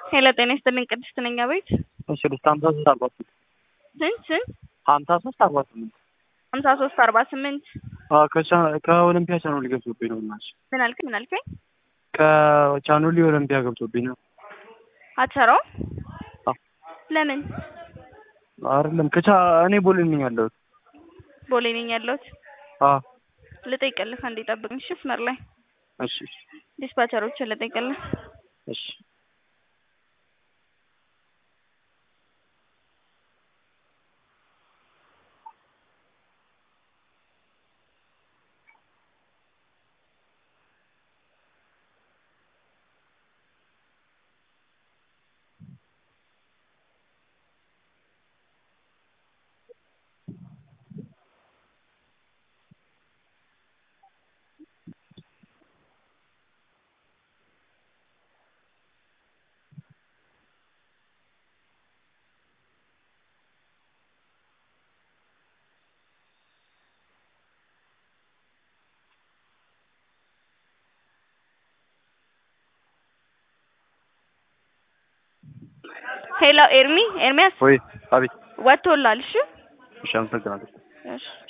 ሄሎ ጤና ይስጥልኝ ቅድስት ነኝ አቤት እሺ ስድስት ሀምሳ ሶስት አርባ ስምንት ስንት ስንት ሀምሳ ሶስት አርባ ስምንት ሀምሳ ሶስት አርባ ስምንት ከኦሎምፒያ ቻኖሊ ገብቶብኝ ነው እናትሽ ምን አልክ ምን አልከኝ ከቻኖሊ ኦሎምፒያ ገብቶብኝ ነው አትሰራውም አዎ። ለምን አይደለም ከቻ እኔ ቦሌ ነኝ ያለሁት ቦሌ ነኝ ያለሁት አዎ ልጠይቅልህ አንዴ ጠብቅኝ እሺ መስመር ላይ እሺ ዲስፓቸሮችን ልጠይቅልህ እሺ ሄሎ ኤርሚ ኤርሚያስ ወይ አቤት ወጥቶላል እሺ እሺ አመሰግናለሁ እሺ